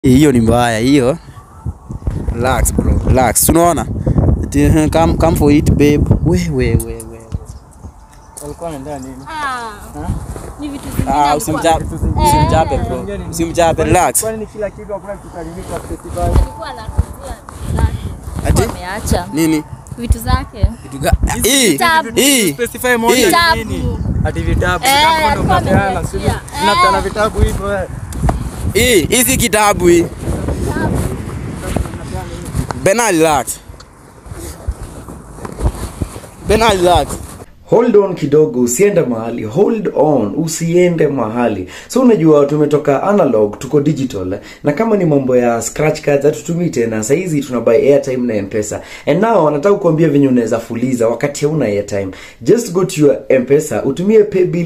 hiyo ni mbaya hiyo relax bro relax unaona Ati, eh, come, come for it babe we we we we walikuwa wanaendea nini Ah, ni vitu zingine ah alikuwa- usimchape usimchape bro usimchape relax Kwani ni kila kitu hakuna kitalimika festival. alikuwa anatuzia vitu zake. Ati? Alikuwa ameacha nini vitu zake Kitu ga- hii Vitabu. hii Specify moja Hii. ni nini? Vitabu. Ati vitabu. Eh, Vitabu ndo alikuwa mnapeana, ameniachia. si Eh. mnapeana vitabu hivyo eh. hii hii si kitabu hii Bena relax Bena relax hold on kidogo usiende mahali hold on usiende mahali so unajua tumetoka analog tuko digital na kama ni mambo ya scratch cards hatutumii tena sahizi tuna buy airtime na mpesa and now nataka kuambia venye unaweza fuliza wakati hauna airtime just go to your mpesa utumie paybill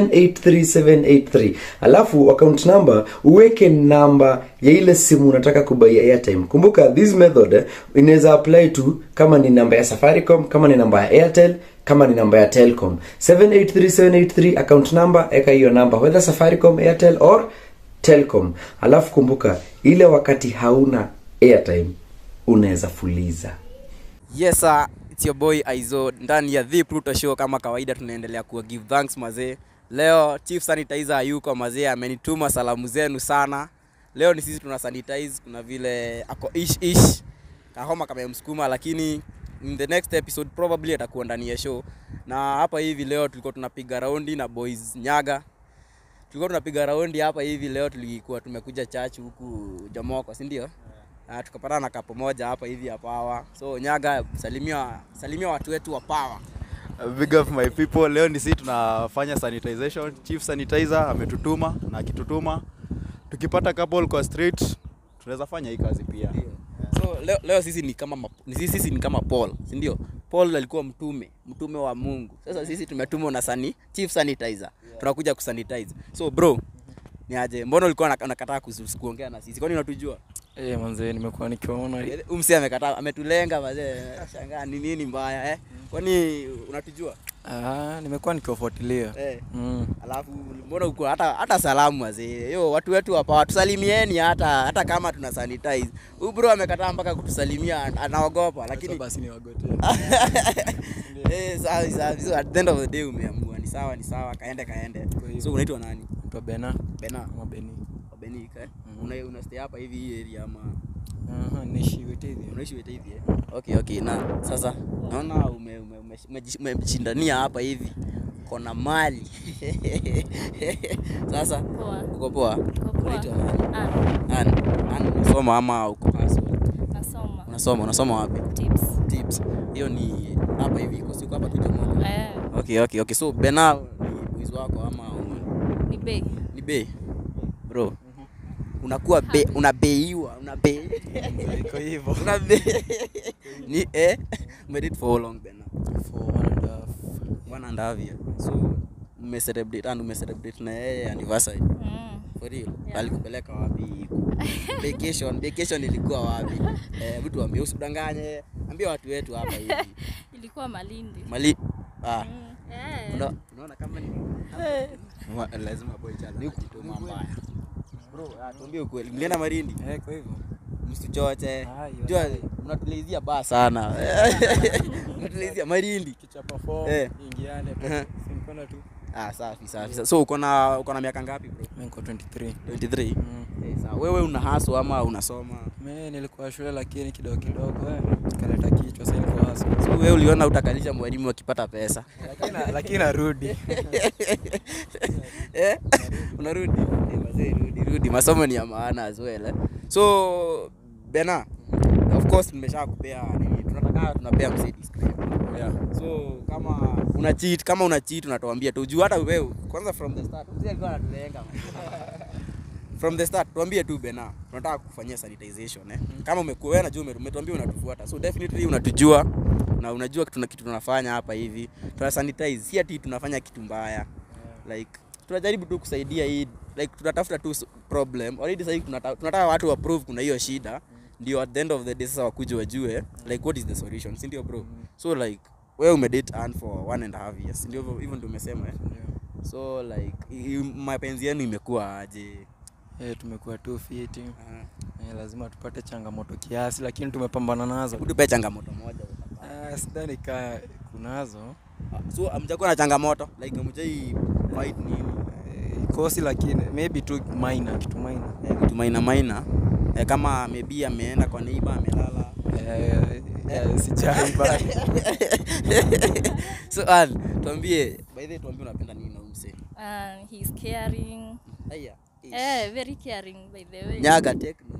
783783 alafu account number uweke namba ya ile simu unataka kubai airtime kumbuka this method eh, inaweza apply to kama ni namba ya safaricom kama ni namba ya airtel kama ni namba ya telcom 783783 account number eka hiyo namba whether safaricom airtel or telcom alafu kumbuka ile wakati hauna airtime unaweza fuliza Yes sir, it's your boy Aizo ndani ya The Pluto Show. Kama kawaida, tunaendelea kuwa give thanks mazee. Leo Chief Sanitizer hayuko mazee, amenituma salamu zenu sana. Leo ni sisi tuna sanitize, kuna vile ako ish ish, kahoma kamemsukuma, lakini in the next episode probably atakuwa ndani ya show. Na hapa hivi leo tulikuwa tunapiga raundi na boys Nyaga, tulikuwa tunapiga raundi hapa hivi leo, tulikuwa tumekuja church huku Jomoko, si ndio? Uh, tukapatana na kapo moja hapa hivi ya Power. So Nyaga, salimia salimia watu wetu wa Power. Big up my people. Leo ni sisi tunafanya sanitization. Chief sanitizer ametutuma na akitutuma tukipata couple kwa street tunaweza fanya hii kazi pia. So leo, leo sisi ni kama map- ni sisi, sisi ni kama Paul, si ndio? Paul alikuwa mtume, mtume wa Mungu. Sasa sisi tumetumwa na sani, Chief Sanitizer. Tunakuja kusanitize. So bro, ni aje? Mbona ulikuwa unak- unakataa kusu- kuongea na sisi? Kwani unatujua? Eh, manze nimekuwa nikiwaona Umsi amekataa, ametulenga mazee. Shangaa ni nini mbaya eh? Kwani unatujua? ah, nimekuwa nikiwafuatilia. Eh. Mm. Alafu mbona uko hata hata salamu wazee. Yo watu wetu hapa tusalimieni hata hata kama tuna sanitize. Huyu bro amekataa mpaka kutusalimia an- anaogopa lakini basi ni wagote. eh sawa sawa. So at the end of the day umeamua ni sawa ni sawa kaende kaende. hivyo. So unaitwa nani? Mtu Bena Bena ama Beni. Obenika. Eh? Una una stay hapa hivi hii area ama Aha, nishi wetezi. unaishi wete hivi eh? Okay okay na sasa naona ume ume- ume- umejish- umejishindania hapa hivi kona mali sasa Poa. uko poa Uko poa. unaitwa nani Ah, An, an unasoma ama uko hustle? nasoma. Unasoma, unasoma wapi? Tips. Tips. Hiyo ni hapa hivi iko siku hapa tu Jomoko. Eh, Okay, okay, okay. So Bena ni boys wako ama ume- ni bei. ni bei? Bro. Unakuwa be, unabeiwa, unabei. Iko hivyo. Una bei. Ni eh made it for how long Bena? For one and a half. One and a half year. So ume celebrate and ume celebrate na yeye anniversary. Mm. For real. Yeah. Alikupeleka wapi? Vacation, vacation ilikuwa wapi? Eh, mtu ambie usidanganye. Ambia watu wetu hapa hivi. Ilikuwa Malindi. Mali ah, Mm. Eh. una- unaona kama ni Wa- lazima boy chana kujituma mbaya. Bro, ah, tuambie ukweli. Mlienda Marindi? Eh, kwa hivyo. Msichoche. Ah, hiyo Jua hai. mnatulizia baa sana. Mnatulizia Marindi. Kichapa form, Eh. ingiane. Aha. Si mkono tu. Ah, safi safi. So uko na uko na miaka ngapi bro? Mimi niko 23. 23. Mm. Eh, sawa. Wewe una haso ama unasoma? Mimi nilikuwa shule lakini kidogo kidogo eh. Kaleta kichwa sasa niko hasa. So wewe uliona utakalisha mwalimu akipata pesa. Lakini lakini narudi. eh? Unarudi? Eh, mazee, rudi, rudi. Masomo ni ya maana as well. Eh? So Bena, of course nimesha kupea nini? Tunataka tunapea msee disclaimer. Yeah. So kama una cheat, kama una cheat unatuambia tu. Juu hata wewe kwanza from the start mzee alikuwa anatulenga. man. From the start tuambie tu Bena, tunataka kufanyia sanitization eh. Kama umekuwa wewe najua ume- umetuambia unatufuata. So definitely unatujua na unajua tuna kitu tunafanya hapa hivi. Tuna sanitize, si ati tunafanya kitu mbaya. Like tunajaribu tu kusaidia hii like tunatafuta tu s- problem. Already sasa hivi tunata- tunataka watu wa prove kuna hiyo shida. Ndio at the end of the day sasa wakuje wajue like what is the solution, si ndio bro? So like wewe umedate Ann for one and a half years, si ndio hivyo hivyo ndio umesema eh? Yeah. So like i- i- mapenzi yenu imekuwa aje? Eh, tumekuwa tu fiti. Eh, lazima tupate changamoto kiasi lakini tumepambana nazo. Utupe changamoto moja. Ah, sidhani ka kunazo. Ah, So amjakuwa na changamoto like amjai fight nini? Eh, kosi lakini maybe tu minor kitu minor. Eh, vitu maina maina. Eh, kama maybe ameenda kwa neighbor amelala. Eh, eh, sijai bado. so Al, tuambie by the way tuambie unapenda nini na umse? Uh, he's caring. Aya. Eh, very caring by the way. Nyaga techno.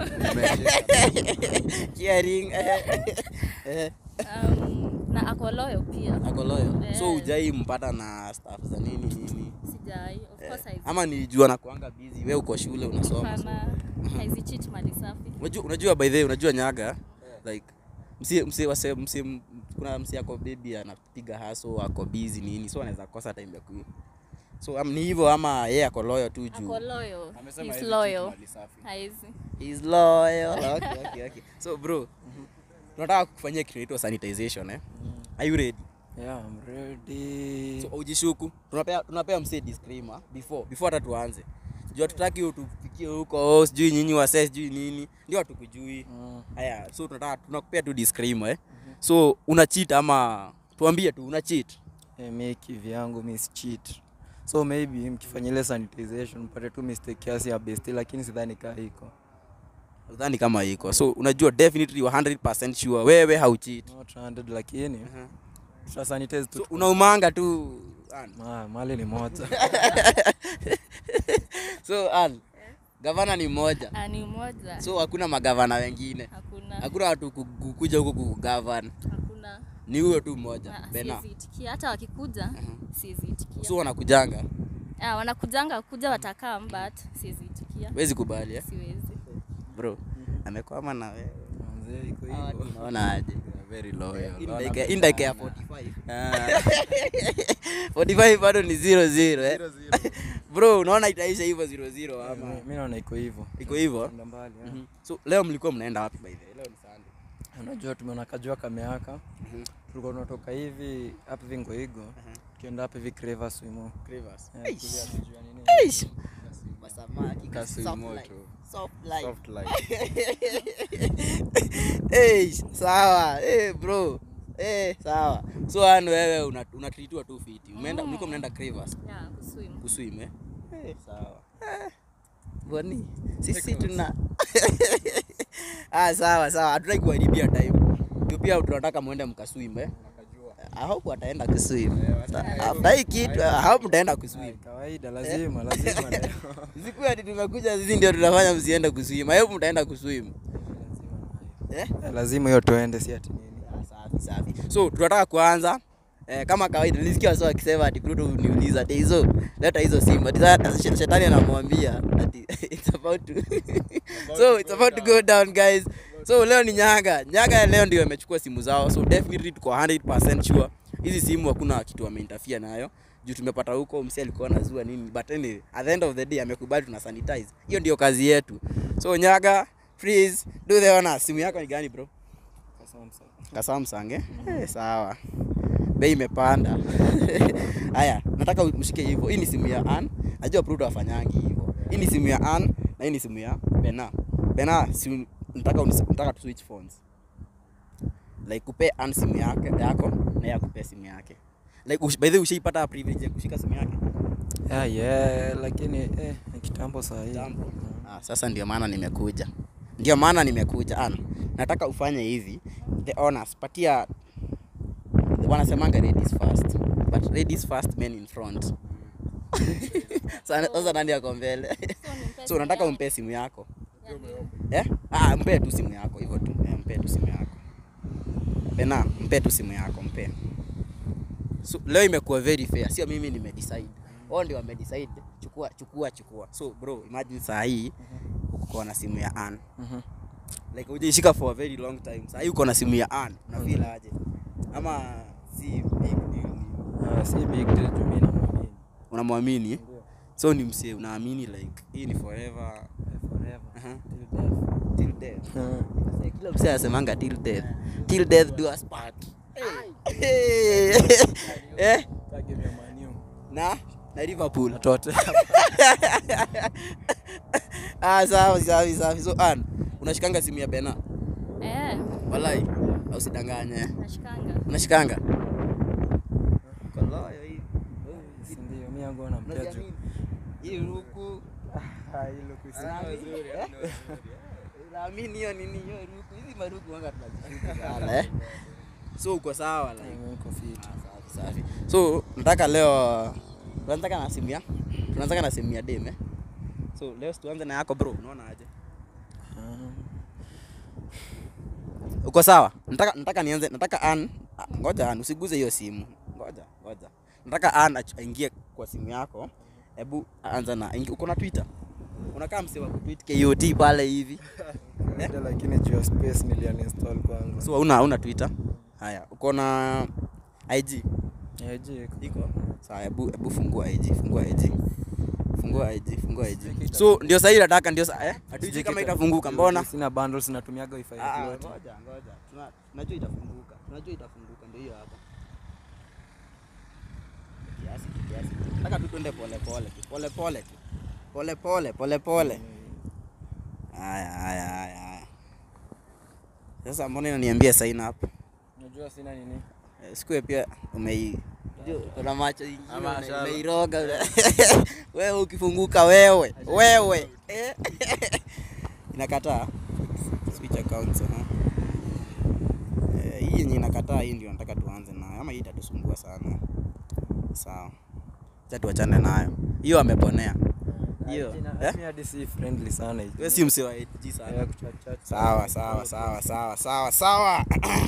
Caring. Eh. Um, na ako loyal pia. Ako loyal. Eh. So ujai mpata na staff za nini nini? Sijai. Of course I Ama nilijua na kuanga busy, wewe uko shule unasoma. so- Hapana. Haizicheat mali safi. Unajua, unajua by the way, unajua nyaga like msi msi wase msi kuna msi ako baby anapiga haso ako busy nini so anaweza kosa time ya ku so um, ni hivyo ama yeye ako loyal tu juu Ako loyal. Amesema He's hizi loyal. kitu mali safi. Haizi. He's loyal. Okay, okay, okay. So bro, tunataka kufanyia kitu inaitwa sanitization eh. Are you ready? Yeah, I'm ready. So ujishuku. Tunapea tunapea msee disclaimer before before hata tuanze. Jua tutaki utufikie huko oh, sijui nyinyi wase sijui nini. Ndio hatukujui. Mm. Haya, so tunataka tunakupea tu disclaimer eh. So una cheat ama tuambie tu una cheat. Eh, mi kivyangu mi si cheat. So maybe mkifanya ile sanitization mpate tu mistake kiasi ya besti lakini sidhani kaa iko. Udhani kama iko. So unajua definitely you are 100% sure wewe haucheat. Not 100 lakini tuta sanitize tu. So unaumanga tu Ann. Ah, mali ni moja. So Ann, gavana ni mmoja. Ah, ni moja. So hakuna magavana wengine. Hakuna. Hakuna watu ku- kukuja huko kugavan. Hakuna. Ni huyo tu mmoja. Ah, Bena. Siziitikia. Hata wakikuja siziitikia. So wanakujanga. Ah, wanakujanga kuja watakaa but siziitikia. Wezi kubali eh? Siwezi. Bro. Amekwama na wewe. Manze iko Hawa hivyo. Tunaona aje? Very loyal. In dakika- in dakika ya 45. 45 bado ni 0-0 eh? Bro, unaona itaisha hivyo 0-0 ama Mi naona iko hivyo. iko hivyo? Kwenda mbali. eh. Mhm. So leo mlikuwa mnaenda wapi by the way? Leo ni Sunday. Unajua tumeona kajua kameaka. Tulikuwa tunatoka hivi hapa hivi Ngoigo. Tukienda hapa hivi Creva Swimo. Crevas. Eh, Eish. kulia kujua nini. Eish. Masamaki Kasui soft moto. life. Soft life. Soft life. Eish, sawa. Eh bro. Eh, sawa. So ano wewe una- unatreatiwa tu fiti. Umeenda mlikuwa mnaenda Crevas Yeah, kuswim. kuswim eh? Eh, sawa. Eh. Boni. Sisi tuna Ah, sawa sawa. Hatutaki kuharibia time. Ndio pia tunataka muende mkaswim eh? I hope wataenda kuswim. After hii kitu, I hope mtaenda kuswim. Kawaida lazima lazima leo. Siku ati tumekuja sisi ndio tunafanya msiende kuswim. I hope mtaenda kuswim. Eh? Eh, lazima hiyo tuende si ati nini. Ah, Safi safi. So tunataka kuanza eh, kama kawaida nilisikia wasa wakisema ati Pluto uniuliza ati hizo leta hizo simu. Ati sasa shet- shetani anamwambia ati it's about to so it's about to go down guys. So leo ni Nyaga. Nyaga leo ndio amechukua simu zao. So definitely tuko 100% sure hizi simu hakuna kitu wameinterfere nayo. Juu tumepata huko msi alikuwa anazua nini but anyway, at the end of the day amekubali tuna sanitize. Hiyo ndio kazi yetu. So Nyaga please do the honor. Simu yako ni gani bro? ka Samsung eh? Eh, sawa. Bei imepanda. Haya, nataka mshike hivyo. Hii ni simu ya An. Najua Pluto afanyangi hivyo. Hii ni simu ya An na hii ni simu ya Bena. Bena, si nataka unis- nataka tu switch phones. Like kupe An simu yake yako na yeye akupe simu yake. Like ush, by the way ushaipata privilege ya kushika simu yake? Yeah, yeah, lakini eh, ni kitambo saa hii. Kitambo. Ah, sasa ndio maana nimekuja. Ndio maana nimekuja. An, nataka ufanye hivi. The honors, patia wanasemanga ladies first. But ladies first, men in front. Sasa sasa nani yako mbele? nimpe so simu unataka yangu. umpe simu yako. Yeah, Eh? Ah, mpe tu simu yako hivyo tu. Eh, mpe tu simu yako. Bena, mpe tu simu yako, mpe. So, leo imekuwa very fair. Sio mimi nimedecide. Wao ndio wamedecide. Chukua, chukua, chukua. So bro, imagine saa hii uko na simu ya Ann. Mhm. Like hujaishika for a very long time. Saa hii uko na simu ya Ann. Una feel aje? Ama si big deal. Ah, si big deal tu mimi namwamini. Unamwamini? Ndio. So ni msee unaamini like hii ni forever. Eh, Forever. Aha. Till death. Till death. Eh. Sasa kila msee anasemanga till death. Till death do us part. Eh? Ka game ya Man U. Na na Liverpool. Na Tottenham. ah, sawa sawa sawa. So an unashikanga simu ya Bena? Eh, Walai, au sidanganye. nashikanga. Unashikanga? Koloyo hii. Si ndio, mi yangu nampea Unajua juu. nini? Hii ruku. Naamini hiyo nini hiyo ruku. Hizi maruku wanga tunazishuku sana eh. So uko sawa like. Mimi niko fit. Ah, safi, safi. So nataka leo tunataka na simu ya tunataka na simu ya dem eh. So leo tuanze na yako bro, unaona aje? Ah. Uko sawa? Nataka nataka nianze, nataka an ah, ngoja an usiguze hiyo simu. Ngoja, ngoja. Nataka an ach- aingie kwa simu yako. Hebu anza na ingi- uko na Twitter? Unakaa msee wa kutweet KOT pale hivi. Ndio, lakini juu ya space niliuninstall kwanza. So hauna hauna Twitter? Haya, uko na IG? Eh, je, iko. Iko. Sawa, hebu hebu fungua IG, fungua IG. Fungua IG, fungua IG. So ndio sasa nataka ndio sasa eh? Hatujui kama itafunguka, mbona? Sina bundles natumiaga wifi Ah, ah, yote. ngoja ngoja. Tuna- Tunajua itafunguka. Tunajua itafunguka ndio hiyo hapa. Kiasi kiasi. Nataka tu twende pole pole tu. Pole pole tu. Pole pole pole pole. Haya haya haya haya. Sasa mbona inaniambia sign up? Unajua sina nini? Eh, Siku ya pia umei Ndio, una macho ingine Ama una- shala. umeiroga wewe ukifunguka wewe wewe eh? inakataa switch accounts huh? eh, hii yenye inakataa hii ndio nataka tuanze nayo ama hii itatusumbua sana sawa acha tuachane nayo hiyo ameponea hiyo eh? Mimi hadi si friendly sana hivi. wewe si msee wa 8G sana Eh, kuchat chat. sawa sawa sawa sawa sawa sawa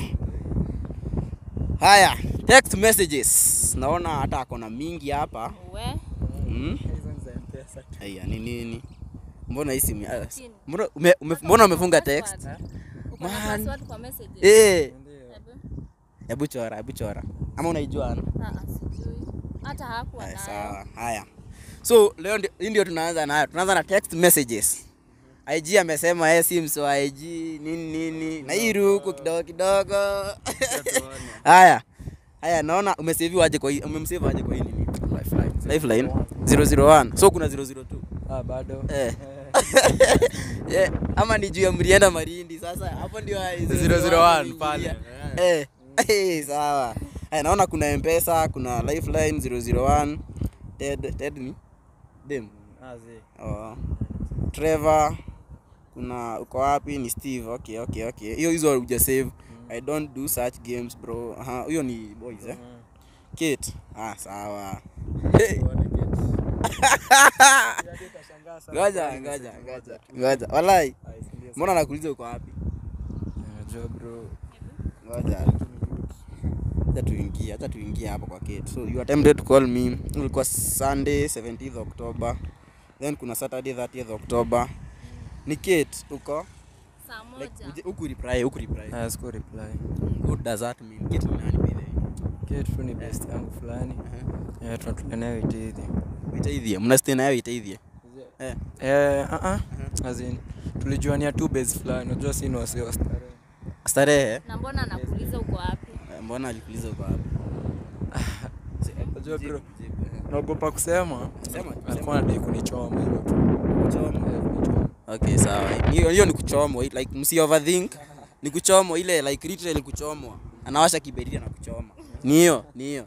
haya text messages naona hata akona mingi hapa We, mm? Hizo ni za M-Pesa tu. Aya, ni nini mbona hii simu ah, Chini. mbona ume, ume, mbona umefunga text Password. Uko na Man. password kwa messages? eh Ndio. Hebu. hebu chora hebu chora ama unaijua ana Ah, ah, sijui. Hata hakuwa Haya, nayo. sawa haya so leo ndio- hii ndio tunaanza nayo tunaanza na text messages IG amesema yeye si mso wa IG nini nini na hii ruku kidogo kidogo haya haya naona umeseviwa aje kwa hii umemsave aje kwa hii nini lifeline 001 so kuna 002 Ah, bado. eh yeah, ama ni juu ya mlienda Marindi sasa hapo ndio 001 pale. eh eh sawa haya naona kuna mpesa kuna lifeline 001 ted ted ni dem Ah, zi. oh. Trevor kuna uko wapi ni Steve okay okay okay hiyo hizo huja save I don't do such games bro aha huyo ni boys eh Kate ah sawa hey. ngoja ngoja ngoja ngoja walai mbona nakuuliza uko wapi Unajua bro. ngoja acha tuingie acha tuingie hapo kwa Kate so you attempted to call me ilikuwa Sunday 17th October then kuna Saturday 30th October ni Kate uko Saa like moja. uje- huku reply huku reply Ah, siku reply. what does that mean Kate ni nani by the way Kate tu ni best yangu fulani. uh-huh. Eh, tunatulia nayo itithi. itaithie mna stay nayo itaithie eh Eh, ah ah. As in tulijuania tu base fulani. Unajua si ni wasee wa starehe. starehe Na mbona nakuuliza uko wapi? Eh, mbona alikuuliza uko wapi Unajua bro. Jibu, jibu, eh. Naogopa kusema. Sema, Alikuwa sema. anadai kunichoma hivyo tu. Kuchomwa. Eh, kunichoma. okay sawa hiyo hiyo ni kuchomwa like msi overthink ni kuchomwa ile like literally kuchomwa anawasha kiberiti na kuchoma ni hiyo ni hiyo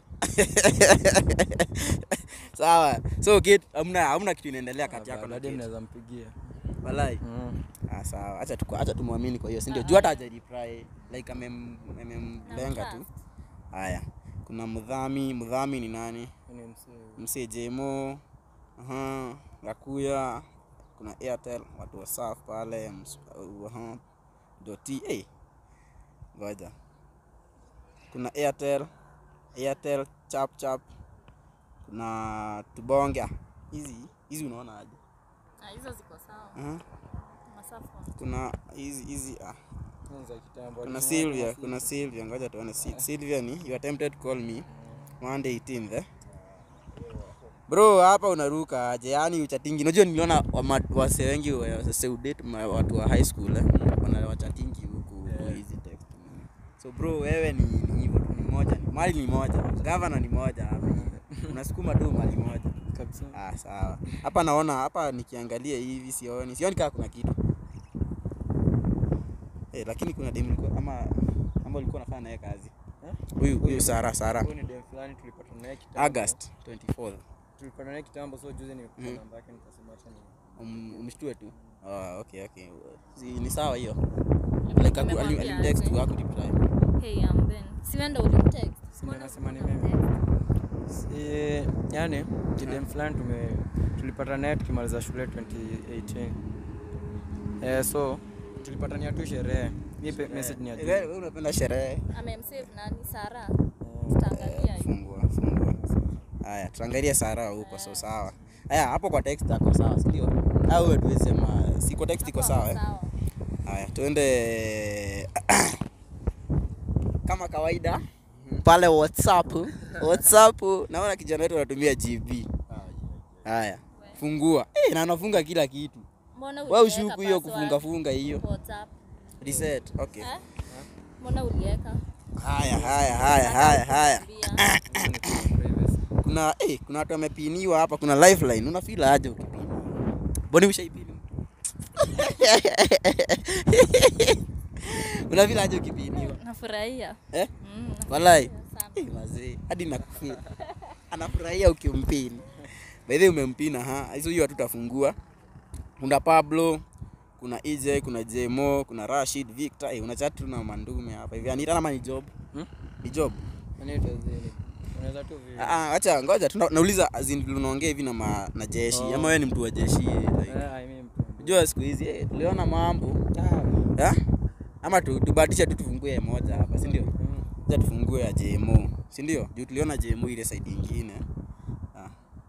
sawa so kid hamna hamna kitu inaendelea kati yako na Baadaye Kate. mnaweza mpigia. walai Mm. ah sawa acha tu acha tumwamini kwa hiyo si ndio juu hata haja reply like amem amemlenga tu haya kuna mudhami mudhami ni nani Ni msee. msee jemo aha gakuya kuna airtel watu wa saf pale ms- uh, aha doti eh ngoja kuna airtel airtel chap chap kuna tubonge Ah, hizi hizi unaona aje Ah, hizo ziko sawa. aha Masafa. kuna hizi hizi ah Ni za kitambo. kuna Alisema Sylvia, kama kuna Sylvia, ngoja tuone. Sy- Sylvia ni you attempted to call me Monday 18th eh? Bro, hapa unaruka aje? Yaani uchatingi. Unajua niliona wama- wase wengi wa Seudate ma- watu wa high school eh? Wana wachatingi huku huku hizi text. So bro, wewe ni ni hivyo tu, ni moja. Mali ni moja. Governor ni moja hapa. Unasukuma tu mali moja. kabisa Ah, sawa. Hapa naona hapa nikiangalia hivi sioni. Sioni kama kuna kitu. Eh, lakini kuna demu ulikuwa ama ama ulikuwa unafanya naye kazi. Eh? Huyu huyu Sara Sara. Huyu ni dem fulani tulipatana naye kitambo. August 24th. Tulipatana naye kitambo so juzi nimepata Mhm. namba yake nikasema acha ni Um, umshtue tu. Ah, okay okay. Si, ni sawa hiyo. Like aku- ali- Nimemwambia alimtext tu aje. hakureply. Hey, I'm Ben. Si wewe ndio ulimtext? Si ndio Mbona nasema ni ukumtext? si yani ni dem fulani tume tulipatana naye tukimaliza shule 2018 eh so tulipatania tu sherehe mi pe- message ni ya Eh, juzi. Wewe wewe unapenda sherehe. Amemsave nani? Sara. Eh, Tutaangalia hiyo. Fungua fungua. Haya, tuangalie Sara huko so sawa. Haya, hapo kwa text ako sawa, si ndio? Au wewe tuweze sema si kwa text iko Hapo sawa eh? sawa. Haya, tuende kama kawaida pale WhatsApp. WhatsApp naona kijana wetu anatumia GB. Haya, fungua. Eh, na anafunga kila kitu. Mbona Wewe uliweka ushuku hiyo password? kufunga funga hiyo. WhatsApp. Reset. Okay. Eh? Mbona uliweka? Haya, haya, haya, haya, haya. Kuambia. hizo ni kwa privacy. Kuna eh, kuna watu wamepiniwa hapa, kuna lifeline. Unafeel aje ukipini? Mbona ushaipini? Unafeel aje ukipiniwa? Nafurahia. Eh? Mm, Walai. nafurahia sana. Eh, mazee, hadi nakufeel. Anafurahia ukimpini. By the way umempina ha. Hizo hiyo hatutafungua. Kuna Pablo, kuna EJ, kuna Jemo, kuna Rashid, Victor. Eh, unachat tu na mandume hapa. Hivi Anita ama ni job? Hmm? Ni job. Yaani itazi- unaweza tu vi- Ah, ah, acha ngoja tuna, nauliza as in vile unaongea hivi na, ma, na jeshi Oh. ama wewe ni mtu wa jeshi like. Eh, I mean, mtu- Unajua siku hizi eh, tuliona mambo Ah, eh? Ama tu, tubahatisha tu tufungue moja hapa, si ndio? mm. Acha tufungue ya JMO, si ndio? Juu tuliona JMO ile side nyingine. Ah.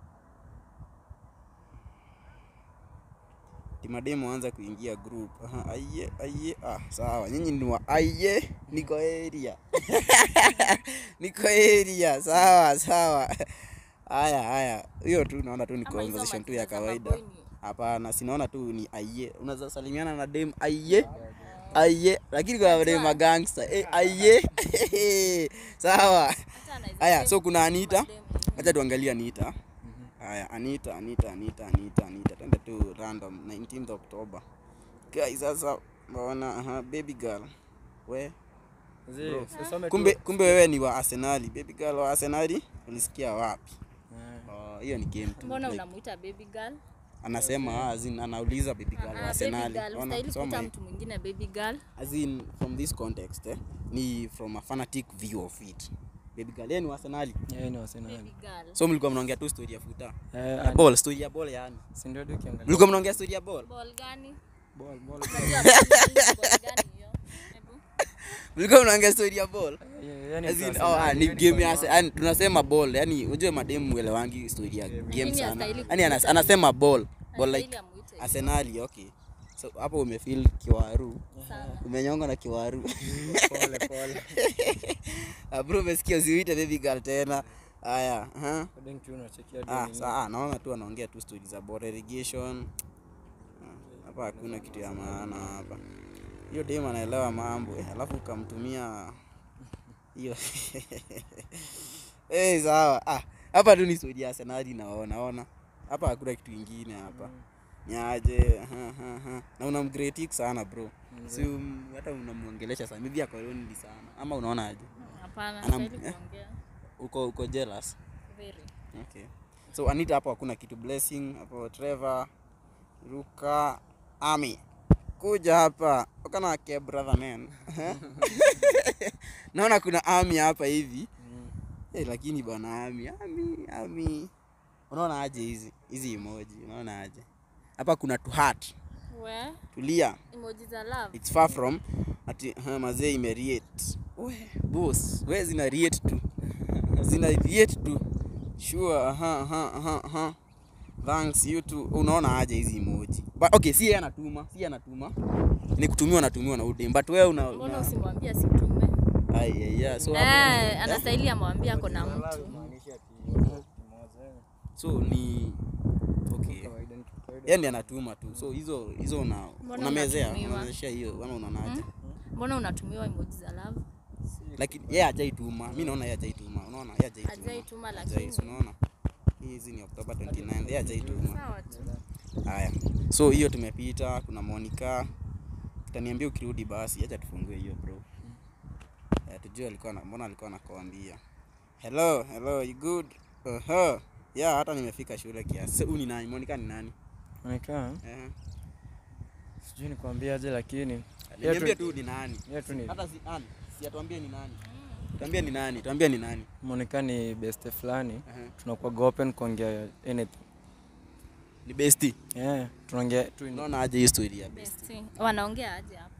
Timademo anza kuingia group. Aha, aiye, aiye. Ah, sawa. Nyinyi ni wa aiye, niko area. niko area. Sawa, sawa. Haya, haya. Hiyo tu naona tu ni Ama hizo conversation tu ya majina za kawaida. maboy ni- Hapana, sinaona tu ni aiye. Unaweza salimiana na dem aiye. Aiye, lakini kwa dem magangster. Eh, aiye. Sawa. Hata anaweza Haya, save so kuna Anita. madem. Acha tuangalie Anita. Haya, Anita, Anita, Anita, Anita, Anita. Twende tu random 19th October. Guys, sasa mbona aha, baby girl. We, Zi, Bro. usisome tu- kumbe kumbe wewe ni wa Arsenali. Baby girl wa Arsenali? Ulisikia wapi? Eh, Oh, hiyo ni game tu. Mbona Like, unamuita baby girl? anasema as in anauliza baby girl wa Ah, baby Arsenali. girl. Ona, Ustahili soma kuita hii. mtu mwingine baby girl. as in from this context eh, ni from a fanatic view of it baby girl yeye ni wa Arsenali yeye ni Arsenali. Baby girl. so mlikuwa mnaongea tu story ya futa Eh, ya ani- ball story ya ball yani si ndio tu ukiangalia- mlikuwa mnaongea story ya ball Ball gani? Ball, ball. Unajua ball gani hiyo? Hebu. mlikuwa mnaongea story ya ball Yeah, yani as in sasa- oh, ah, ni yani game ya kwa- yani tunasema ball yani unajue mademu elewangi story ya game Lakini sana hastahili yani anas, kuita anasema ball ball Anastahili like amuite hivyo Arsenali okay so hapo umefeel kiwaru sana. umenyonga na kiwaru Pole, pole. Ah, bro umesikia usiuite baby girl tena haya huh? According to unachekia tu Ah, nini. saa naona tu anaongea tu stori za bore irrigation. Ah, Hapa hakuna kitu ya maana hapa. Hiyo dem anaelewa mambo eh, alafu ukamtumia hiyo eh, sawa. Ah, hapa tu ni stori ya Arsenal naona ona. Hapa hakuna kitu kingine hapa. Nyaje, ha, ha, ha. Na unamgretik sana bro. Si um, hata unamuongelesha sana. Maybe ako lonely sana. Ama unaona aje? Hapana, Anam- hastahili eh? kuongea. Uko uko jealous? Very. Okay. So Anita hapo hakuna kitu blessing hapo Trevor Ruka Ami kuja hapa ukana ke brother man naona kuna Ami hapa hivi Mm. eh, lakini bwana Ami Ami Ami unaona aje hizi hizi emoji unaona aje hapa kuna tu heart We, tulia emoji za love. it's far from ati ha, mazee imeriate we boss we zina riate tu zina riate tu sure aha aha aha aha thanks you too unaona aje hizi emoji but okay si yeye anatuma si yeye anatuma ni kutumiwa natumiwa na udem but wewe una, Mbona una usimwambie asitume? ai ai ai so hapo Eh, anastahili amwambie ako na mtu. Maanisha ati watu kimoja, eh. so ni okay Kawaida ni kitu kawaida. yeye ndiye anatuma tu so hizo hizo una Mbona unamezea unatumiwa? unamezeshia hiyo ama unaonaje Mbona unatumiwa emoji za love? lakini yeye hajaituma mi naona yeye hajaituma unaona yeye hajaituma Hajaituma Hajai, lakini si unaona hizi ni October 29 yeye hajaituma Sawa tu. haya so hiyo tumepita kuna Monica utaniambia ukirudi basi acha tufungue hiyo bro eh, tujue alikuwa na, mbona alikuwa anakuambia hello hello you good uh-huh. yeah hata nimefika shule kiasi so, huyu ni nani Monica ni nani Monica, eh sijui nikwambiaje lakini niambie tu ni nani yeye tu ni hata si nani si atuambie ni nani tuambie ni nani tuambie ni nani Monica ni beste fulani. uh-huh. Tunakuwa open kuongea anything. ni besti Yeah, tunaongea tu in- unaona aje hii story ya besti Besti. Wanaongea aje hapo?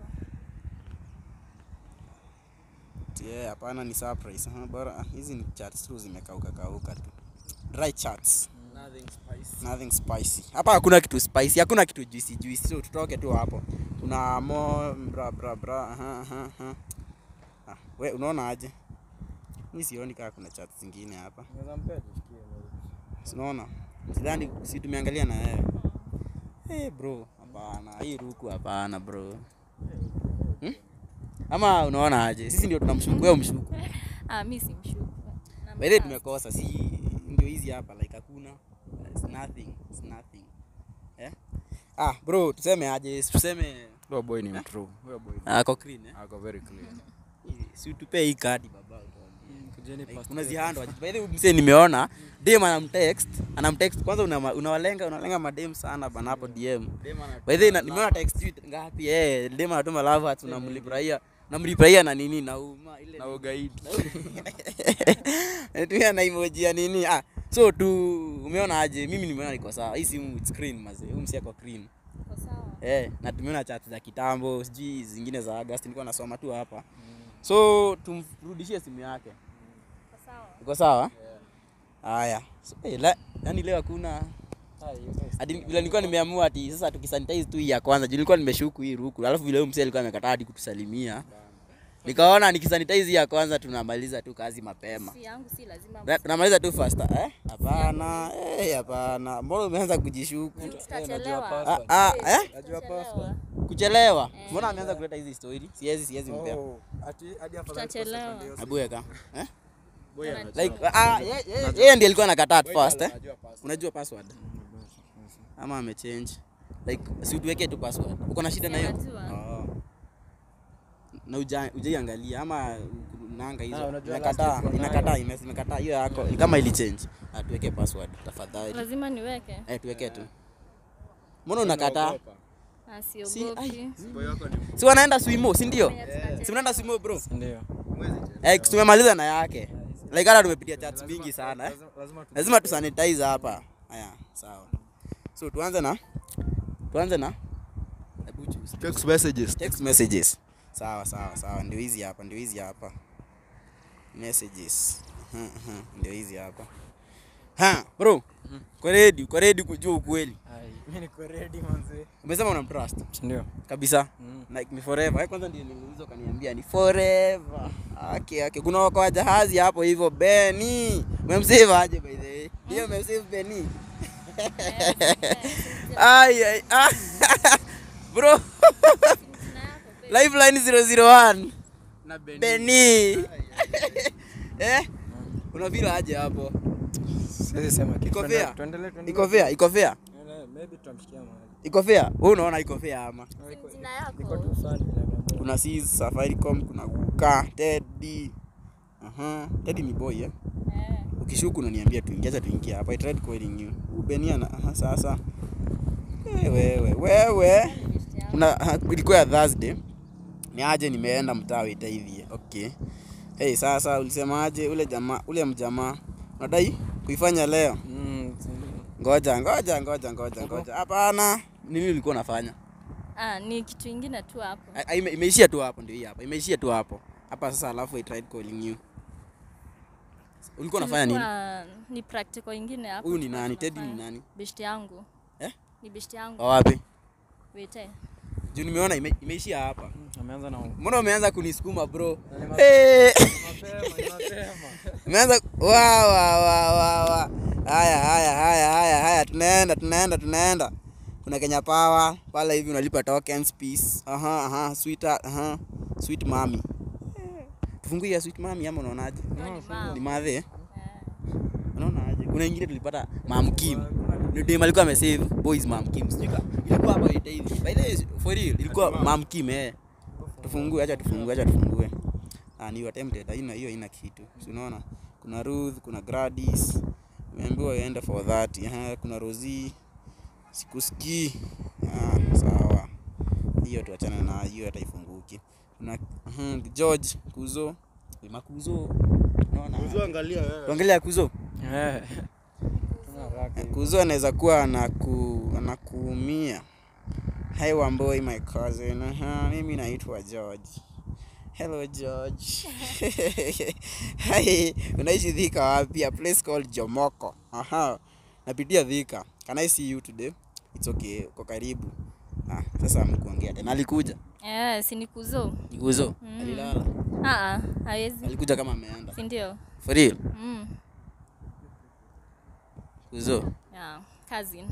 yeah hapana ni surprise uh, bora ah, hizi ni chats tu zimekauka kauka tu dry chats nothing spicy hapa hakuna kitu spicy hakuna kitu juicy juicy so tutoke tu hapo kuna mo bra bra bra aha aha aha ah, we unaona aje mimi sioni kama kuna chat zingine hapa unaona sidhani si tumeangalia na wewe hey bro hapana hii ruku hapana bro hmm? ama unaona aje sisi ndio tunamshuku wewe mshuku Ah, mimi simshuku. by the way tumekosa si ndio hizi hapa like hakuna it's nothing it's nothing eh ah bro tuseme aje tuseme Huyo boy ni mtrue. Huyo boy ni- ako clean eh ako very clean. si tupee hii kadi baba Kujeni Like, past- unazihando aje by the way msee nimeona dem anamtext anamtext kwanza una- unawalenga unalenga madem sana bana hapo dm by the way na- nimeona text you ngapi eh dem anatuma love hearts unamlipurahia unamlipurahia na nini na uma ile Na ugaidi. natumia na emoji ya nini ah so tu umeona aje mimi nimeona niko sawa hii simu screen mazee huyu msi ako clean Iko sawa. eh na tumeona chat za kitambo sijui zingine za August nilikuwa nasoma tu hapa so tumrudishie simu yake Iko sawa. uko sawa haya so, eh, la, yani leo hakuna hadi vile nilikuwa nimeamua ati sasa tukisanitize tu hii ya kwanza juu nilikuwa nimeshuku hii ruku alafu vile huyu msee alikuwa amekataa hadi kutusalimia nikaona nikisanitize hii ya kwanza tunamaliza tu kazi mapema Si yangu si lazima. Na- tunamaliza tu faster eh hapana eh hapana mbona umeanza kujishuku Tutachelewa. ah, ah, eh Tutachelewa. kuchelewa mbona ameanza kuleta hizi story siwezi siwezi mpea Tutachelewa. abueka eh like ah ye- ye- yeye ndiye alikuwa anakataa at first eh unajua password ama amechange like si utuweke tu password uko na shida na hiyo Najua. oh. na uja ujaiangalia ama nanga Ah, hizo unajua inakataa last week inakataa ime- imekataa hiyo yako kama ili change atuweke password tafadhali Lazima niweke. eh tuweke tu mbona unakataa Ah, si siogopi. ai, si wanaenda swimo si ndio si mnaenda swimo bro Ndio. eh tumemaliza na yake like hata tumepitia chats mingi sana eh lazima tusanitize hapa haya sawa so tuanze na tuanze na hebu choose. Text messages. text messages sawa sawa sawa ndio hizi hapa ndio hizi hapa messages Mhm, mhm, ndio hizi hapa ha bro kwa ready kwa ready kujua ukweli Ai, mimi niko ready manze. umesema unamtrust Ndio. kabisa Mm. like ni forever Eh, kwanza ndio niliuliza ukaniambia ni forever okay okay kuna wako wa jahazi hapo hivyo Beni umemsave aje by the way ndio umemsave Beni ai ai ah. bro lifeline 001 Na Beni. Beni eh unavila aje hapo Siwezi sema kitu. Iko Tuende- fair? Tuendelee tuendelee. iko fair iko fair Eh, Maybe tutamshikia mahali. iko fair wewe unaona iko fair ama Jina Iko yako. tu sawa vile ameamua. kuna sis safaricom kuna guka teddy aha teddy ni boy eh Eh. ukishuku unaniambia tuingie acha tuingie hapa i tried calling you ubenia na aha sasa Eh, wewe wewe kuna aha, ilikuwa ya thursday ni aje nimeenda mtaa wita hivi okay hey sasa ulisemaje ule jamaa ule mjamaa unadai kuifanya leo Mm, si ndio. ngoja ngoja ngoja ngoja ngoja hapana nini ulikuwa unafanya Ah, ni kitu ingine tu hapo. A- a- ime- imeishia tu hapo ndio hii hapa imeishia tu hapo hapa sasa alafu I tried calling you ulikuwa unafanya nini Tulikuwa- Ni practical ingine hapo. huyu ni tulikuwa nani teddy ni tunafanya. nani Beshte yangu. Eh? Ni beshte yangu. Wa wapi Wete. juu nimeona ime, imeishia hapa Mm, Ameanza na mbona umeanza kunisukuma bro Ni ma- Eh, mapema, ni mapema. umeanza wa wa wa wa wa haya haya haya haya haya tunaenda tunaenda tunaenda kuna Kenya Power pale hivi unalipa tokens peace aha aha sweet aha sweet mami tufungue ya sweet mami ama unaonaje Hiyo ni mama. ni madhe Eh. unaona aje kuna ingine tulipata mamkim dem alikuwa amesave boys mamkim sijui ka- ilikuwa hapa ita hivi by the way for real ilikuwa mamkim eh tufungue acha tufungue acha tufungue ah ni attempted haina hiyo haina kitu si unaona kuna Ruth kuna Gladys umeambiwa iende for that eh kuna Rosie sikusikii ah sawa hiyo tuachane na hiyo hata ifunguki kuna mhm, George Kuzo makuzo unaona angalia wewe. tuangalia Kuzo Eh. Tuna haraka hivi. Kuzo anaweza kuwa anaku, anakuumia. Hi Wamboi my cousin. Aha, mimi naitwa George. Hello George. Hi, unaishi Thika wapi? A place called Jomoko. Aha. Napitia Thika. Can I see you today? It's okay. Uko karibu. Ah, sasa mkuongea tena. Alikuja. Eh, si ni kuzo. Kuzo. Mm. Alilala. Ah ah, hawezi. Alikuja kama ameenda. Si ndio? For real. Mm. Kuzo. Yeah, cousin.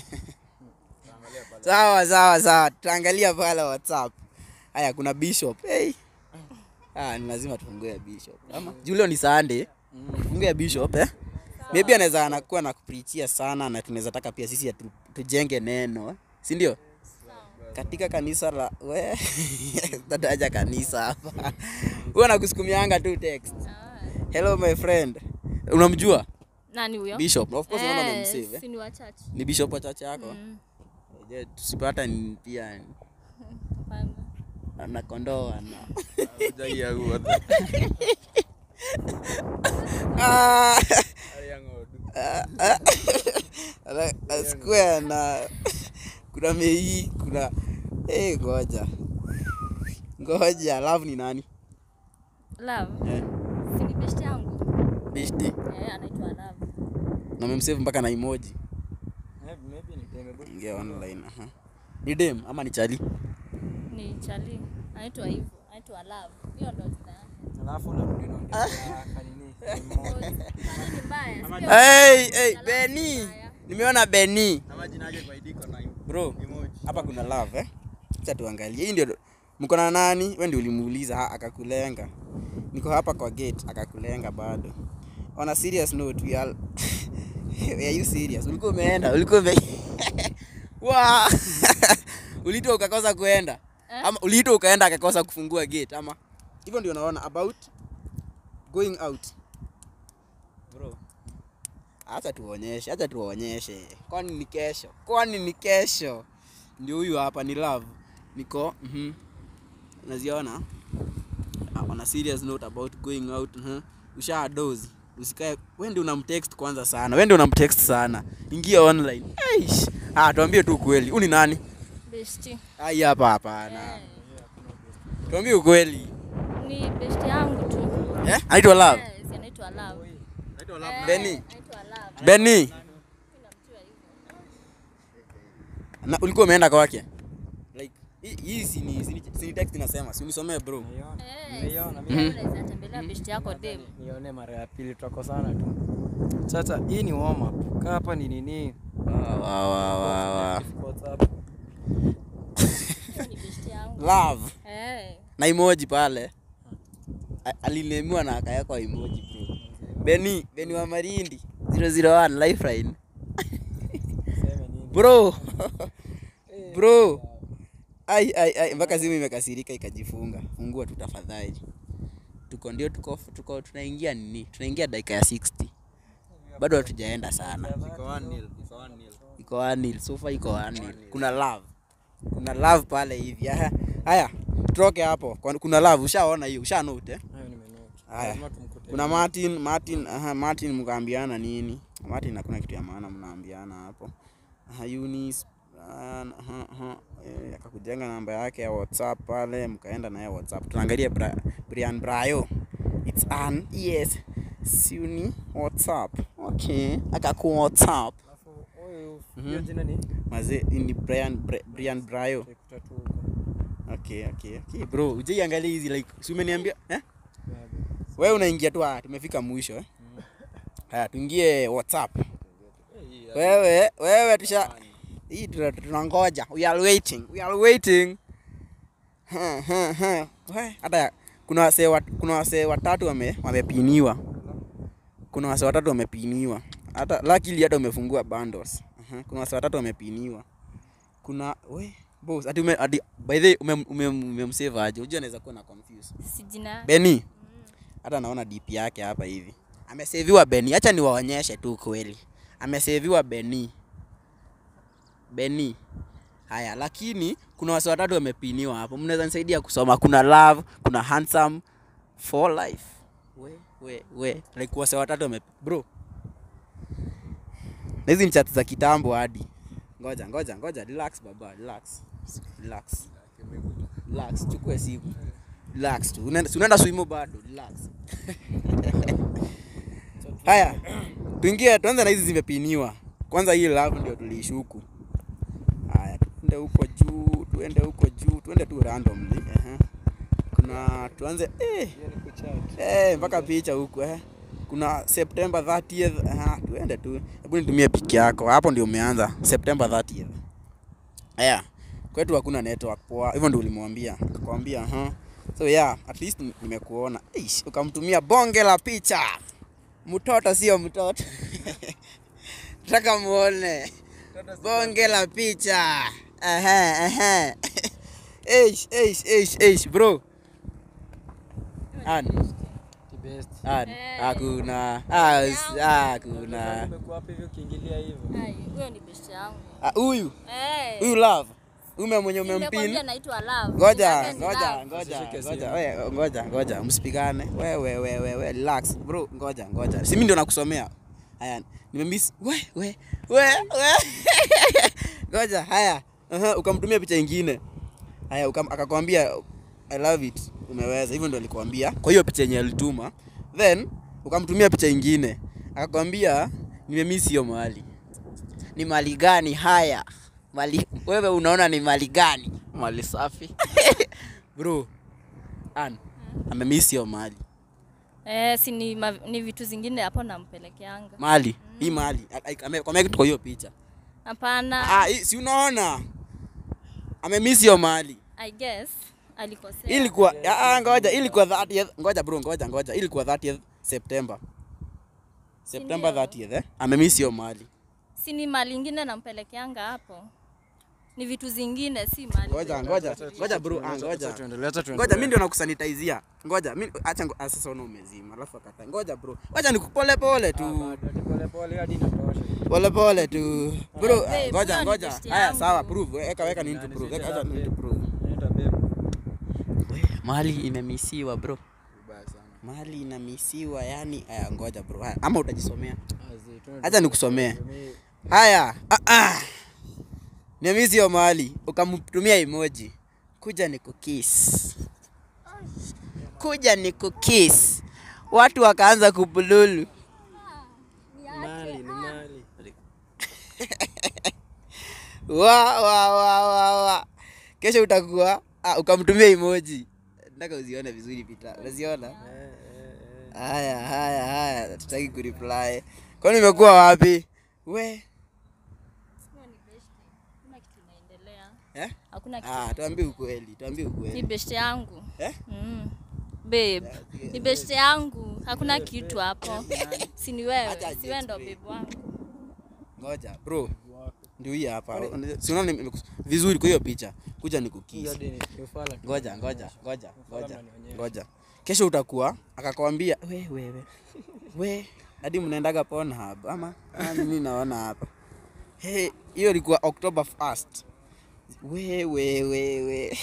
sawa sawa sawa tutaangalia pale whatsapp haya kuna bishop hey. ah, ni lazima tufungue ya bishop ama julio ni sunday tufungue ya bishop eh? maybe anaweza anakuwa na kuprichia sana na tunaweza taka pia sisi atu, tujenge neno si ndio katika kanisa la we tataja kanisa hapa huwa nakusukumianga tu text hello my friend unamjua Nani huyo? bishop of course unaona Eh, umemsave eh? si ni wa church. ni bishop wa chache yako Mm. Je, tusipata ni pia Hapana. ana kondoo ana Ah, ana- ana square na kuna mei kuna eh ngoja ngoja love ni nani Love. eh, Si ni best yangu. bishti Eh, anaitwa Love. na memsave mpaka na emoji Eh, maybe ni deme bado. ingia online aha ni dem ama ni chali Ni Charlie. Anaitwa hivyo. Anaitwa Love. Hiyo ndo jina yake. Alafu unarudi unaongea kanini? Emoji. Nani ni mbaya? Sio hey, hey, Love Beni ni mbaya. nimeona Beni Ama jina yake kwa idiko na bro emoji. hapa kuna love eh acha tuangalie hii ndio mko na nani wewe ndio ulimuuliza ha, akakulenga niko hapa kwa gate akakulenga bado on a serious note we are are you serious ulikuwa umeenda ulikuwa ume wa uliitwa ukakosa kuenda Eh? ama uliitwa ukaenda akakosa kufungua gate ama hivyo ndio naona about going out bro acha tuonyeshe acha tuonyeshe kwani ni kesho kwani ni kesho ndio huyu hapa ni love niko mhm unaziona Ah, on a serious note about going out mhm usha dozi usikae wewe ndio unamtext kwanza sana wewe ndio unamtext sana ingia online Eish. ah tuambie tu kweli huu ni nani Besti. ai hapa hapana Eh, tuambie ukweli Ni besti yangu tu. eh anaitwa love Eh, si anaitwa Love. Eh, Benny. Anaitwa Love. Benny Mimi namjua hivyo. na ulikuwa umeenda kwake like hii- hii si ni si ni- si ni text inasema si unisomee bro Nimeiona. Eh, Nimeiona, si mimi. unaweza tembelea besti yako dem. nione mara ya pili tutakosana tu sasa hii ni warm up kaa hapa ni nini wa wa wa wa WhatsApp. Hiyo ni besti yangu. love Eh. na emoji pale A- alinemiwa na akawekwa emoji bro Beni Beni wa Marindi 001 lifeline Seme nini? bro bro ai ai ai mpaka simu imekasirika ikajifunga fungua tu tafadhali tuko ndio tuko tuko tunaingia nini tunaingia dakika ya 60 bado hatujaenda sana Iko 1-0, iko 1-0. iko anil sofa iko anil kuna love kuna love pale hivi haya haya tutoke hapo Kwa- kuna love ushaona hiyo usha note eh? Hayo nimenote. Haya. Lazima tumkute. kuna martin martin aha, martin mkaambiana nini martin hakuna kitu ya maana mnaambiana hapo aha, Eunice, ah, aha, aha, eh, akakujenga namba yake ya whatsapp pale mkaenda naye whatsapp tunaangalia Bra brian brayo its an yes siuni whatsapp okay akaku whatsapp Alafu, huyu, Mhm. hiyo jina ni mazee hii ni brian Bra- brian brayo Utaikuta tu huko. okay okay okay bro ujaiangalia hizi like si umeniambia eh Babe. wewe unaingia tu ah, tumefika mwisho eh haya tuingie whatsapp wewe wewe tusha hii tuna- tunangoja we are waiting we are waiting Ha, ha, ha. We, hata kuna wasee wat, kuna wasee watatu wame wamepiniwa kuna wasee watatu wamepiniwa hata luckily hata umefungua bundles uh-huh. kuna wasa watatu wamepiniwa kuna we boss ati ume ati by the way umem- umem- umemsave aje unajua anaweza kuwa na confuse si jina Beni hata naona DP yake hapa hivi ameseviwa Beni acha niwaonyeshe tu kweli ameseviwa Beni Beni haya lakini kuna wasi watatu wamepiniwa hapo mnaweza nisaidia kusoma kuna love kuna handsome for life we we we like wasi watatu wame bro na hizi ni chat za kitambo hadi ngoja ngoja ngoja relax baba relax relax relax chukue simu relax tu unaenda si unaenda swimo bado relax haya tuingie tuanze na hizi zimepiniwa kwanza hii love ndio tuliishuku haya tuende huko juu tuende huko juu tuende tu randomly uh kuna tuanze eh, eh, mpaka picha huku eh. kuna september 30th aha, tuende tu hebu nitumie piki yako hapo ndio umeanza september 30th haya kwetu hakuna network poa hivyo ndio ulimwambia akakwambia huh? so yeah at least ni- nimekuona Eish, ukamtumia bonge la picha mtoto sio mtoto nataka muone bonge la picha Ehe, ehe. Eish, eish, eish, eish, bro An, an, Eh. hakuna Ah, s- hakuna Umekuwa hapa hivi ukiingilia hivyo. Ai, huyo ni best yangu Ah, huyu Eh, huyu love ume mwenye nimekwambia umempin naitwa love ngoja Yake ni ngoja love. ngoja Usishike ngoja simu. we, ngoja ngoja msipigane we we we we we relax bro ngoja ngoja si mimi ndio nakusomea haya nimemiss we we we we ngoja haya uh ukamtumia picha ingine haya ukam, akakwambia i love it umeweza hivyo ndio alikwambia kwa hiyo picha yenye alituma then ukamtumia picha ingine akakwambia nimemiss hiyo mahali ni mali gani haya mali wewe unaona ni mali gani mali safi bro an amemiss hiyo mali Eh, si ni, ma, ni vitu zingine hapo nampelekeanga mali hii mali amekwambia kitu kwa hiyo picha hapana ah, hii- si unaona amemiss hiyo mali i guess alikosea ilikuwa ah, ah, ngoja ilikuwa 30th ngoja bro ngoja ngoja ilikuwa 30th September September Sindio? 30th eh amemiss hiyo mali si ni mali ingine nampelekeanga hapo ni vitu zingine si mali ngoja ngoja ngoja bro ah, ngoja Acha tuendelee, acha tuendelee. ngoja mimi ndio nakusanitizia ngoja mimi acha ngo- ah, sasa una umezima alafu akata ngoja bro ngoja nikupole pole tu Bado, pole pole hadi inatosha. pole pole tu bro Babe, ah, ngoja huyo ni ngoja besti haya yangu. sawa prove weka weka nini Nani tu prove sita weka acha nini tu babe. prove Inaitwa babe. mali imemisiwa bro mali inamisiwa yani aya ngoja bro haya ama utajisomea Azi, tuende acha nikusomee tusomee. haya ah, ah. nimisi hiyo mali ukamtumia emoji kuja ni kukis kuja ni kukis watu wakaanza kubululu Mali, ni mali. wa wa wa wa wa kesho utakuwa ah, ukamtumia emoji nataka uzione vizuri pita unaziona Eh, eh, eh. haya haya haya tutaki kureply kwani umekuwa wapi we Huyo ni best. Hakuna kitu inaendelea eh? hakuna kitu ah, tuambie ukweli tuambie ni ukweli best yangu eh? mm. babe ni best yangu hakuna kitu hapo si ni wewe Acha si wewe ndo explain. babe wangu ngoja bro ndio hii hapa si unaona nimekus- vizuri kwa hiyo picha kuja Hii nikukisi hadi ni- ni ufala tu. ngoja ngoja ngoja ngoja mnanionyesha. ngoja kesho utakuwa akakwambia we wewe we hadi mnaendaga Pornhub ama Ah, mimi naona hapa Hey, hiyo ilikuwa October 1st we we we we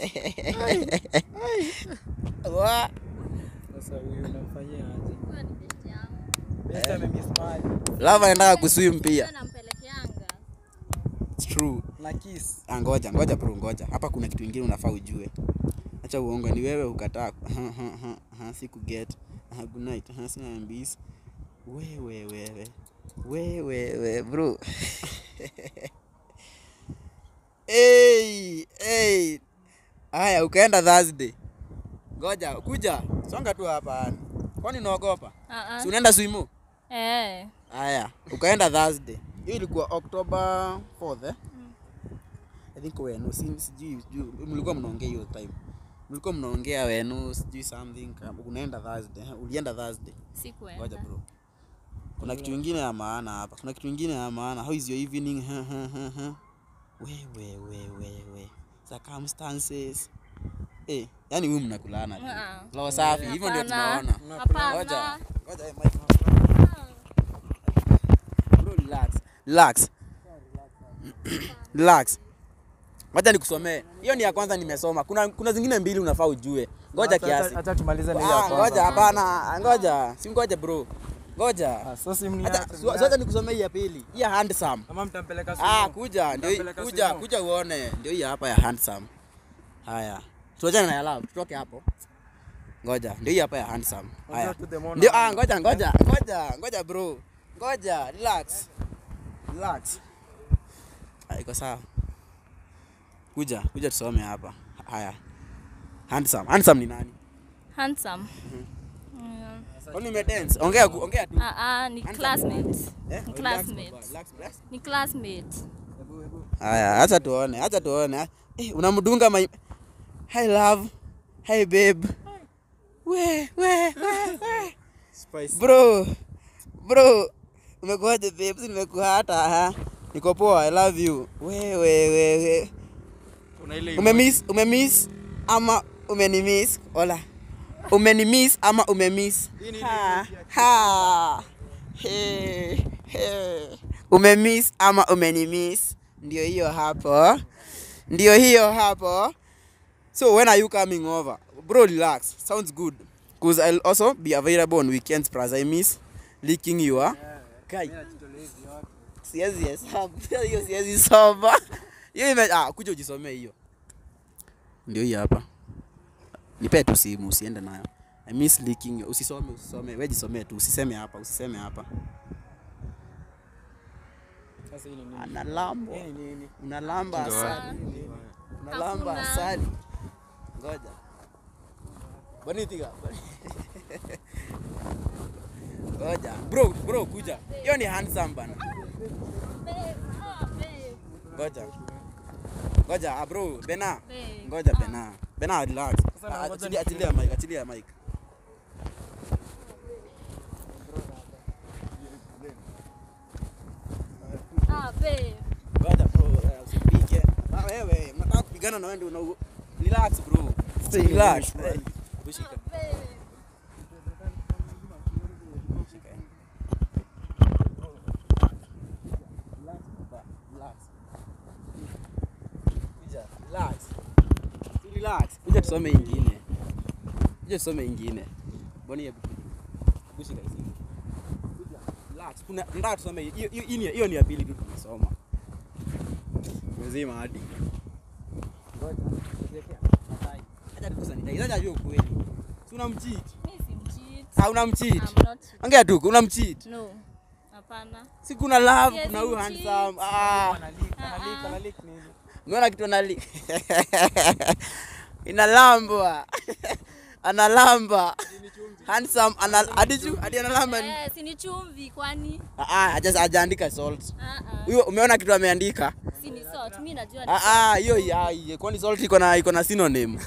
wa Sasa huyu unamfanyia aje? Huyo ni best yangu Best amemiss mali. lava anataka kuswim pia Wewe nampelekeanga It's true Na kiss. Ah, ngoja ngoja bro ngoja hapa kuna kitu ingine unafaa ujue acha uongo ni wewe ukataa Ha, ha, ha, ha, siku get Ha, good night Ha, sina mbis wewe wewe wewe we bro hey, hey. haya ukaenda thursday ngoja kuja songa tu hapa kwani unaogopa Ah, ah. si unaenda swimu eh haya ukaenda thursday hiyo ilikuwa october 4th eh? i think wenu si- sijui sijui mlikuwa mnaongea hiyo time mlikuwa mnaongea wenu sijui something kama- unaenda thursday eh? ulienda thursday ngoja sikuenda bro kuna kitu ingine ya maana hapa kuna kitu ingine ya maana how is your evening we we we we we circumstances eh yani huyu mnakulana tu Ah. roho safi hivyo ndio Hapana. tunaona Hapana. ngoja ngoja eh, Mike. bro relax relax relax ngoja nikusomee hiyo ni ya kwanza nimesoma kuna kuna zingine mbili unafaa ujue ngoja kiasi Acha tumalize na ile ya Ah, kwanza. ngoja hapana ngoja si ngoja bro ngoja Ah, so si mni Acha- su- sasa nikusomee hii ya pili hii ya handsome Kama mtampeleka ah sumo. kuja ndio hii- Mtampeleka kuja sumo. kuja uone ndio hii hapa ya handsome haya tuachane na ya love tutoke hapo ngoja ndio hii hapa ya handsome haya to the mono. ndio ah ngoja ngoja ngoja ngoja bro ngoja relax relax Ah, iko sawa kuja kuja tusome hapa haya handsome handsome ni nani Handsome. Mm. kwani umedance ongea ku- ongea tu Ah, ah, ni classmate. Eh, Ni relax, classmate. relax, relax. Ni classmate. Haya, acha tuone, acha tuone. Eh, unamdunga my Hi love. Hi babe. We, we, we, we. Bro. Bro. Umekuaje babe? Si nimekuwa hata ha. Niko poa, I love you. We, we, we, we. Kuna ile Umemiss, umemiss ama umenimiss? Hola. Umenimiss ama umemiss? Ha. Ha. He. He. Umemiss ama umenimiss? Ndio hiyo hapo. Ndio hiyo hapo. So when are you coming over? Bro, relax. Sounds good. Cause I'll also be available on weekends plus I miss licking your Kai. Siwezi hesabu. Hiyo siwezi soma. Hiyo ime ah, kuja ujisomee hiyo. Ndio hii hapa. Nipe tu simu usiende nayo. I miss licking your. Usisome, usisome. Wewe jisomee tu, usiseme hapa, usiseme hapa. Sasa hii ni nini? Analambwa. Hii ni nini? Unalamba asali. Unalamba Hakuna. asali. Ngoja. Bonitika. Ngoja. Bro, bro kuja. Hiyo ni handsome bana. Babe, ah, babe, Ngoja. Ngoja, ah bro, Bena. babe. Ngoja Bena. Bena relax. Sasa na Ah, ngoja Achilia nifunge. achilia mic, achilia mic. Ah, babe. Ngoja bro, eh, usipige. Ah, wewe, mnataka kupigana na wewe ndio una relax bro. Relax. Eh, Ushika. Babe. Relax. Kuja, relax. Relax. Kuja tusome ingine. Kuja tusome ingine. Boni hebu. Hebu shika hizi. Kuja. Relax. Kuna nataka tusome hii- hiyo hiyo ni hiyo ni ya pili tu tumesoma. Mzima hadi. Ngoja. Acha tukusanitize. Acha ajue ukweli. Si unamcheat. Mi simcheat. Ah, unamcheat. I'm not cheating. Ongea tu, unamcheat. No. Hapana. Si kuna love, Yes, kuna huyu I'm handsome. cheat. Ah. Analik, analik, analik nini? Umeona kitu anali inalambwa analamba handsome anal hadi juu hadi analamba ni- Eh, si ni chumvi kwani? ah ah haja- hajaandika salt Ah, ah. huyo umeona kitu ameandika Si ni salt. Mi najua ni ah ah hiyo ya hiyo kwani salt iko na iko na synonym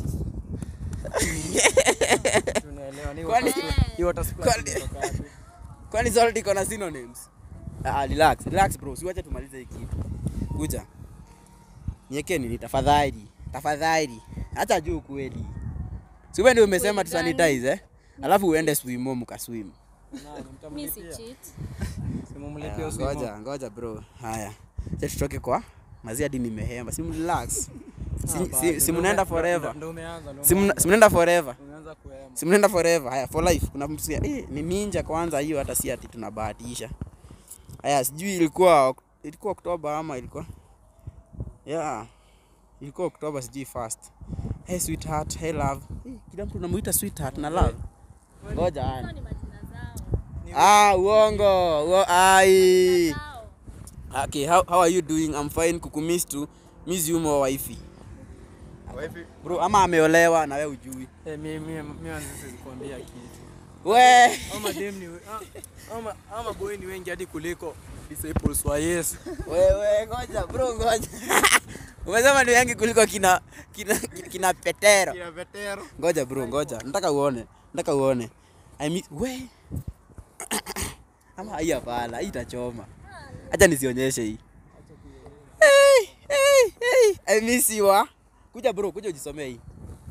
Tunaelewa ni Kwani- water- hii water splash Kwani- imetoka wapi? kwani salt iko na synonyms ah ah, relax relax bro siwache tumalize hii kitu kuja niweke nini tafadhali tafadhali hata juu kweli si wewe ndio umesema Kweli tu sanitize eh alafu uende swimo mkaswim Nani, Mi si mtamlipia? cheat. Simumlipie hiyo swimo. ngoja ngoja bro haya acha tutoke kwa mazi hadi nimehema si relax Ah, si, bado, si, si ndo mnaenda ume- forever ndo umeanza, ndo si mna- umeanza. si mnaenda forever Umeanza kuhema. si mnaenda forever haya for life kuna mtu si- eh, ni ninja kwanza hiyo hata si ati tunabahatisha haya sijui ilikuwa ilikuwa oktoba ama ilikuwa yeah ilikuwa oktoba sijui first hey sweetheart hey love eh, kila mtu unamuita sweetheart na love ngoja haya Hizo ni majina zao. ah uongo uo, ai Zao. okay how, how are you doing i'm fine kukumiss tu miss you more wifey Wifi, bro ama ameolewa na wewe ujui Eh, mi- mi- mi wanzi siwezi kuambia kitu. we Ama dem ni we- ah, ama- ama boy ni wengi hadi kuliko disciples wa Yesu. wewe ngoja bro ngoja umesema ni wengi kuliko kina kina, kina petero kina vetero. ngoja bro ngoja nataka uone nataka uone i miss we Ama hii hapana, hii itachoma. Acha nisionyeshe hii. Hey, hey, hey. I miss you. ah. Kuja bro, kuja ujisomee hii.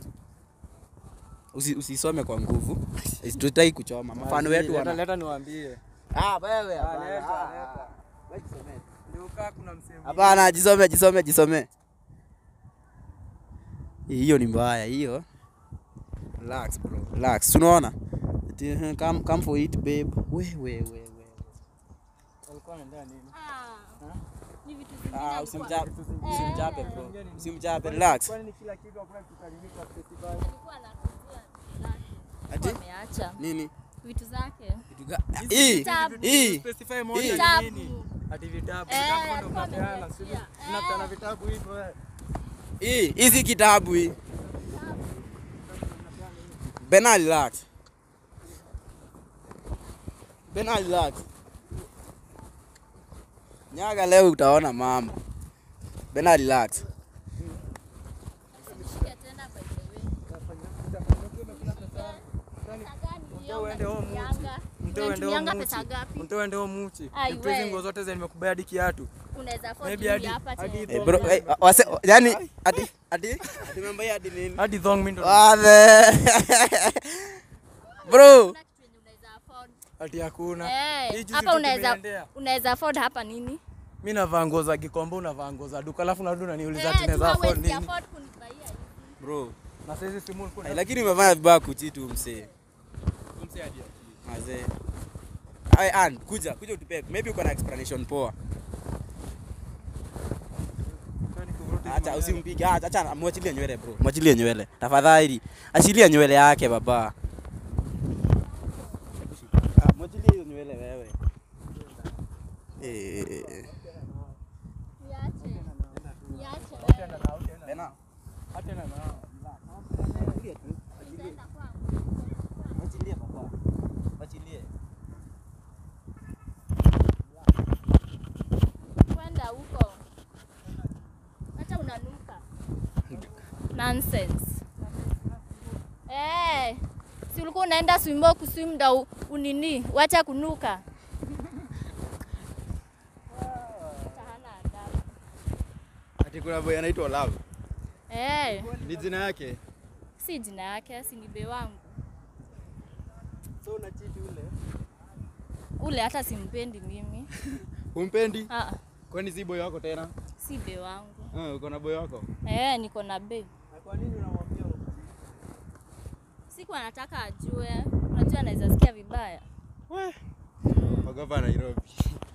Usi, usisome kwa nguvu. Tutaki kuchoma. Mfano wetu Leta- wana. leta niwaambie. Ah, wewe Ah, hapana. leta, Ah, leta. ah. Wewe jisomee. Ndio kaa kuna msemo. Hapana, jisome, jisome, jisome. Hiyo ni mbaya hiyo. Relax bro, relax. Tunaona? Ati, eh, Come, come for it babe. We we we we. Walikuwa wanaendea nini? Ah, ni vitu zingine Ah, alikuwa- usimchape, Eh. usimchape bro. Usimchape, relax. Kwani ni kila kitu hakuna kitalimika festival? alikuwa anakujua vitu zake. Ati Ameacha nini? vitu zake. Kitu ga- Hii, Vitabu. hii. Specify moja Hii. ni Vitabu. nini? Ati vitabu. Eh, Vitabu ndio alikuwa mnapeana. ameniachia. sisi Eh. Tunapeana vitabu hivyo eh. Hii, hizi kitabu hii. Bena relax. Bena relax. Nyaga leo utaona mambo. Bena relax. Nishike tena by the way. Pesa gani hiyo uende home unatumianga? Mtoe uende Unatumianga huo pesa muchi. gapi? Mtoe uende huo muchi. Ai, Vitu hizi we. nguo zote zenye nimekubaya hadi kiatu. Unaweza afford Maybe hivi hadi- hapa hadi tena. Eh, bro, eh, wase, yani ati ati ati mambo ya ati nini? Hadi thong mimi ndo. Wale. Bro, Kuna kitu yenye unaweza afford. Ati hakuna. Eh, Hii juzi hapa tu unaweza tumeendea. unaweza afford hapa nini? Mimi navaa nguo za Gikomba, unavaa nguo za duka, alafu narudi unaniuliza Eh, ati naweza tu afford hawezi nini? afford kunibaia hivi. bro. Na sasa hizi simu Ay, kuna lakini umefanya vibaya kuchitu msee. Mazee. Ay, an, kuja, kuja utupe. Maybe uko na explanation poa. Acha usimpige. Acha acha mwachilie nywele bro. Mwachilie nywele. Tafadhali. Achilia nywele yake baba. Ah, Mwachilie hiyo nywele wewe. Eh. Niache. Niache wewe. Bena. Achana nao. Nitaenda kwangu. Mwachilie baba. Mwachilie. Kwenda huko. Hata unanuka. Nonsense. Eh, si ulikuwa unaenda swimbo kuswim ndo u- unini, wacha kunuka. Hata hana adabu. Ati kuna boy anaitwa Love. Eh, Ni jina yake. si jina yake, si ni be wangu. So una cheat ule. Ule hata simpendi mimi. Humpendi? Ah, Kwani si boy wako tena? si be wangu. Ah, uko na boy wako? Eh, niko na be. Na kwa nini unamwambia Siku anataka ajue, unajua anaweza sikia vibaya. Ogopa Nairobi.